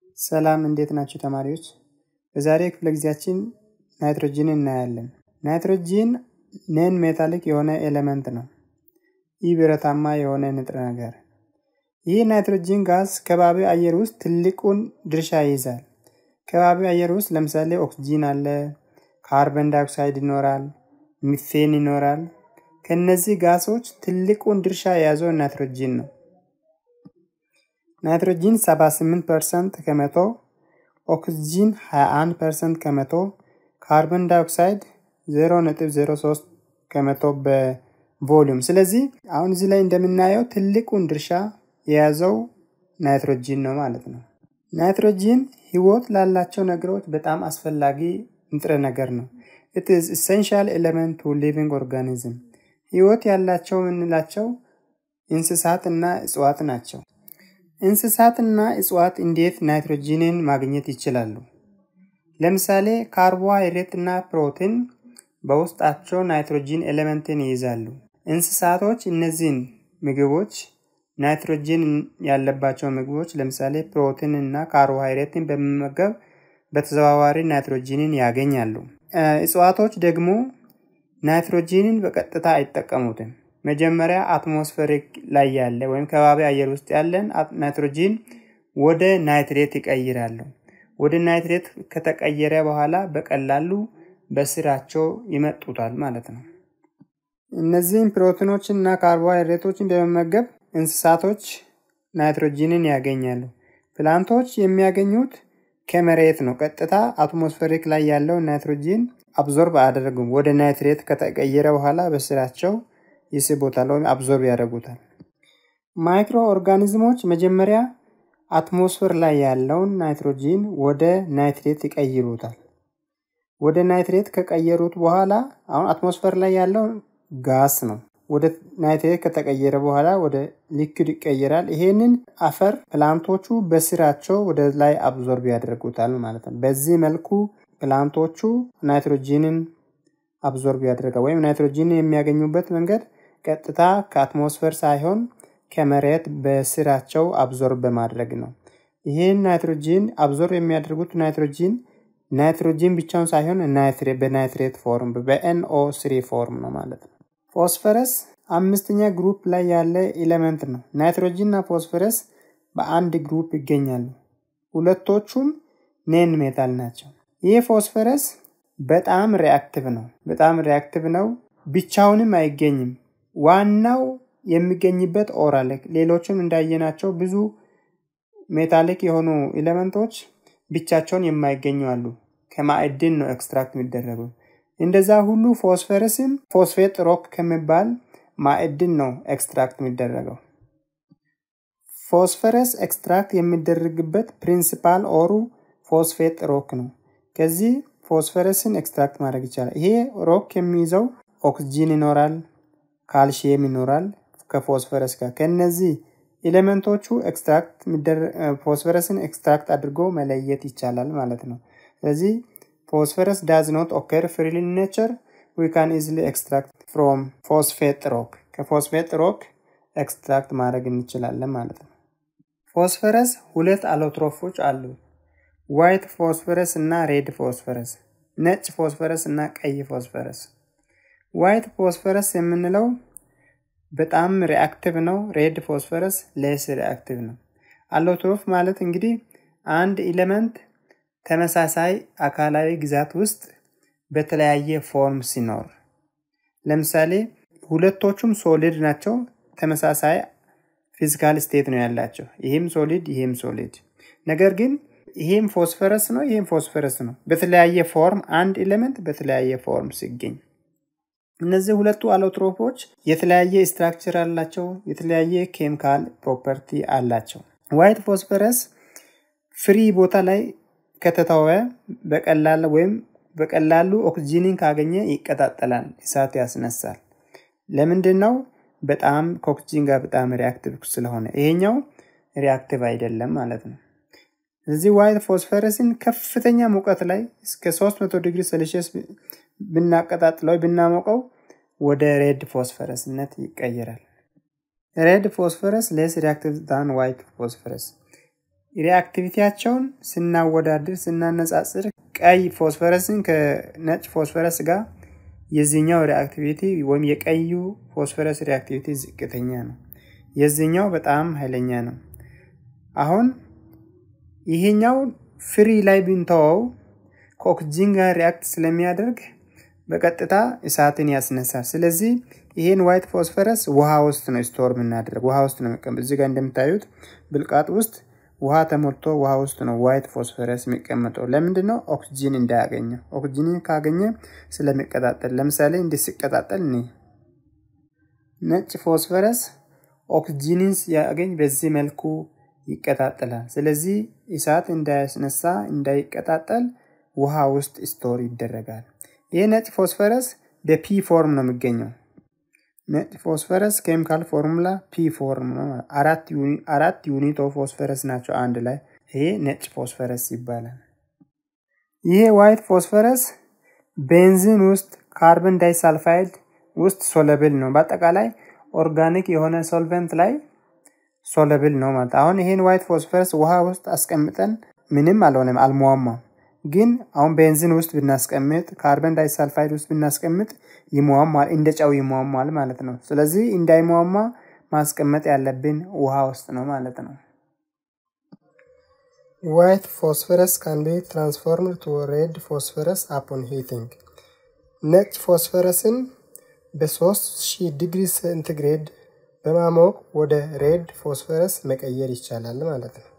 ሰላም እንዴት ናችሁ ተማሪዎች? በዛሬ ክፍለ ጊዜያችን ናይትሮጂን እናያለን። ናይትሮጂን ነን ሜታሊክ የሆነ ኤሌመንት ነው። ይህ ብረታማ የሆነ ንጥረ ነገር። ይህ ናይትሮጂን ጋዝ ከባቢ አየር ውስጥ ትልቁን ድርሻ ይይዛል። ከባቢ አየር ውስጥ ለምሳሌ ኦክስጂን አለ፣ ካርበን ዳይኦክሳይድ ይኖራል፣ ሚቴን ይኖራል። ከነዚህ ጋሶች ትልቁን ድርሻ የያዘው ናይትሮጂን ነው። ናይትሮጂን 78 ፐርሰንት ከመቶ፣ ኦክስጂን 21 ፐርሰንት ከመቶ፣ ካርበን ዳይኦክሳይድ 0.03 ከመቶ በቮሊዩም። ስለዚህ አሁን እዚህ ላይ እንደምናየው ትልቁን ድርሻ የያዘው ናይትሮጂን ነው ማለት ነው። ናይትሮጂን ህይወት ላላቸው ነገሮች በጣም አስፈላጊ ንጥረ ነገር ነው። ኢት ኢዝ ኢሴንሻል ኤሌመንት ቱ ሊቪንግ ኦርጋኒዝም። ህይወት ያላቸው የምንላቸው እንስሳት እና እጽዋት ናቸው። እንስሳትና እጽዋት እንዴት ናይትሮጂንን ማግኘት ይችላሉ? ለምሳሌ ካርቦሃይድሬት እና ፕሮቲን በውስጣቸው ናይትሮጂን ኤሌመንትን ይይዛሉ። እንስሳቶች እነዚህን ምግቦች ናይትሮጂን ያለባቸው ምግቦች ለምሳሌ ፕሮቲን እና ካርቦሃይድሬትን በመመገብ በተዘዋዋሪ ናይትሮጂንን ያገኛሉ። እጽዋቶች ደግሞ ናይትሮጂንን በቀጥታ አይጠቀሙትም። መጀመሪያ አትሞስፌሪክ ላይ ያለ ወይም ከባቢ አየር ውስጥ ያለን ናይትሮጂን ወደ ናይትሬት ይቀይራሉ። ወደ ናይትሬት ከተቀየረ በኋላ በቀላሉ በስራቸው ይመጡታል ማለት ነው። እነዚህም ፕሮቲኖችን እና ካርቦሃይድሬቶችን በመመገብ እንስሳቶች ናይትሮጂንን ያገኛሉ። ፕላንቶች የሚያገኙት ከመሬት ነው። ቀጥታ አትሞስፌሪክ ላይ ያለው ናይትሮጂን አብዞርብ አያደርጉም። ወደ ናይትሬት ከተቀየረ በኋላ በስራቸው ይስቦታል ወይም አብዞርብ ያደርጉታል። ማይክሮ ኦርጋኒዝሞች መጀመሪያ አትሞስፌር ላይ ያለውን ናይትሮጂን ወደ ናይትሬት ይቀይሩታል። ወደ ናይትሬት ከቀየሩት በኋላ አሁን አትሞስፌር ላይ ያለው ጋስ ነው። ወደ ናይትሬት ከተቀየረ በኋላ ወደ ሊክድ ይቀየራል። ይሄንን አፈር ፕላንቶቹ በስራቸው ወደ ላይ አብዞርብ ያደርጉታል ማለት ነው። በዚህ መልኩ ፕላንቶቹ ናይትሮጂንን አብዞርብ ያደርጋል ወይም ናይትሮጂንን የሚያገኙበት መንገድ ቀጥታ ከአትሞስፌር ሳይሆን ከመሬት በስራቸው አብዞርብ በማድረግ ነው። ይህን ናይትሮጂን አብዞርብ የሚያደርጉት ናይትሮጂን ናይትሮጂን ብቻውን ሳይሆን በናይትሬት ፎርም በኤንኦ ስሪ ፎርም ነው ማለት ነው። ፎስፈረስ አምስተኛ ግሩፕ ላይ ያለ ኤሌመንት ነው። ናይትሮጂን እና ፎስፈረስ በአንድ ግሩፕ ይገኛሉ። ሁለቶቹም ኔን ሜታል ናቸው። ይህ ፎስፈረስ በጣም ሪአክቲቭ ነው። በጣም ሪአክቲቭ ነው። ብቻውንም አይገኝም። ዋናው የሚገኝበት ኦራል ሌሎችም እንዳየናቸው ብዙ ሜታሊክ የሆኑ ኤሌመንቶች ብቻቸውን የማይገኙ አሉ። ከማዕድን ነው ኤክስትራክት የሚደረጉ። እንደዛ ሁሉ ፎስፈረስም ፎስፌት ሮክ ከሚባል ማዕድን ነው ኤክስትራክት የሚደረገው። ፎስፈረስ ኤክስትራክት የሚደረግበት ፕሪንሲፓል ኦሩ ፎስፌት ሮክ ነው። ከዚህ ፎስፈረስን ኤክስትራክት ማድረግ ይቻላል። ይሄ ሮክ የሚይዘው ኦክስጂን ይኖራል፣ ካልሽየም ይኖራል ከፎስፈረስ ጋር። ከነዚህ ኤሌመንቶቹ ኤክስትራክት ፎስፈረስን ኤክስትራክት አድርጎ መለየት ይቻላል ማለት ነው። ስለዚህ ፎስፈረስ ዳዝ ኖት ኦከር ፍሪሊ ኢን ኔቸር ዊ ካን ኢዝሊ ኤክስትራክት ፍሮም ፎስፌት ሮክ ከፎስፌት ሮክ ኤክስትራክት ማድረግ እንችላለን ማለት ነው። ፎስፈረስ ሁለት አሎትሮፎች አሉ። ዋይት ፎስፈረስ እና ሬድ ፎስፈረስ፣ ነጭ ፎስፈረስ እና ቀይ ፎስፈረስ። ዋይት ፎስፈረስ የምንለው በጣም ሪአክቲቭ ነው። ሬድ ፎስፈረስ ሌስ ሪአክቲቭ ነው። አሎትሮፍ ማለት እንግዲህ አንድ ኤሌመንት ተመሳሳይ አካላዊ ግዛት ውስጥ በተለያየ ፎርም ሲኖር፣ ለምሳሌ ሁለቶቹም ሶሊድ ናቸው። ተመሳሳይ ፊዚካል ስቴት ነው ያላቸው። ይህም ሶሊድ፣ ይህም ሶሊድ። ነገር ግን ይህም ፎስፈረስ ነው፣ ይህም ፎስፈረስ ነው። በተለያየ ፎርም አንድ ኤሌመንት በተለያየ ፎርም ሲገኝ እነዚህ ሁለቱ አሎትሮፖች የተለያየ ስትራክቸር አላቸው፣ የተለያየ ኬሚካል ፕሮፐርቲ አላቸው። ዋይት ፎስፈረስ ፍሪ ቦታ ላይ ከተተወ በቀላል ወይም በቀላሉ ኦክስጂንን ካገኘ ይቀጣጠላል፣ እሳት ያስነሳል። ለምንድን ነው? በጣም ከኦክስጂን ጋር በጣም ሪአክቲቭ ስለሆነ። ይሄኛው ሪአክቲቭ አይደለም ማለት ነው። ስለዚህ ዋይት ፎስፈረስን ከፍተኛ ሙቀት ላይ እስከ 300 ዲግሪ ሴልሺየስ ብናቀጣጥለው ብናሞቀው ወደ ሬድ ፎስፈረስነት ይቀየራል። ሬድ ፎስፈረስ ሌስ ሪአክቲቭ ዳን ዋይት ፎስፈረስ። ሪአክቲቪቲያቸውን ስናወዳድር ስናነጻጽር ቀይ ፎስፈረስን ከነጭ ፎስፈረስ ጋር የዚህኛው ሪአክቲቪቲ ወይም የቀዩ ፎስፈረስ ሪአክቲቪቲ ዝቅተኛ ነው። የዚህኛው በጣም ኃይለኛ ነው። አሁን ይሄኛው ፍሪ ላይ ብንተወው ከኦክሲጂን ጋር ሪአክት ስለሚያደርግ በቀጥታ እሳትን ያስነሳል። ስለዚህ ይሄን ዋይት ፎስፈረስ ውሃ ውስጥ ነው ስቶር የምናደርግ፣ ውሃ ውስጥ ነው የሚቀመጥ። እዚህ ጋር እንደምታዩት ብልቃጥ ውስጥ ውሃ ተሞልቶ ውሃ ውስጥ ነው ዋይት ፎስፈረስ የሚቀመጠው። ለምንድን ነው? ኦክሲጂን እንዳያገኘው። ኦክሲጂንን ካገኘ ስለሚቀጣጠል፣ ለምሳሌ እንዲህ ሲቀጣጠል እኔ ነጭ ፎስፈረስ ኦክሲጂንን ሲያገኝ በዚህ መልኩ ይቀጣጠላል። ስለዚህ እሳት እንዳያስነሳ እንዳይቀጣጠል ውሃ ውስጥ ስቶር ይደረጋል። ይህ ነጭ ፎስፈረስ በፒ ፎርም ነው የሚገኘው። ነጭ ፎስፈረስ ኬሚካል ፎርሙላ ፒ ፎርም ነው። አራት ዩኒት ኦፍ ፎስፈረስ ናቸው አንድ ላይ። ይሄ ነጭ ፎስፈረስ ይባላል። ይሄ ዋይት ፎስፈረስ ቤንዚን ውስጥ ካርበን ዳይሳልፋይድ ውስጥ ሶለብል ነው። በአጠቃላይ ኦርጋኒክ የሆነ ሶልቨንት ላይ ሶለብል ነው ማለት። አሁን ይሄን ዋይት ፎስፈረስ ውሃ ውስጥ አስቀምጠን ምንም አልሆነም፣ አልሟሟም። ግን አሁን ቤንዚን ውስጥ ብናስቀምጥ ካርበን ዳይሳልፋይድ ውስጥ ብናስቀምጥ ይሟሟል፣ እንደ ጨው ይሟሟል ማለት ነው። ስለዚህ እንዳይሟሟ ማስቀመጥ ያለብን ውሃ ውስጥ ነው ማለት ነው። ዋይት ፎስፈረስ ካን ቢ ትራንስፎርምድ ቱ ሬድ ፎስፈረስ አፖን ሂቲንግ። ነጭ ፎስፈረስን በ3000 ዲግሪ ሴንቲግሬድ በማሞቅ ወደ ሬድ ፎስፈረስ መቀየር ይቻላል ማለት ነው።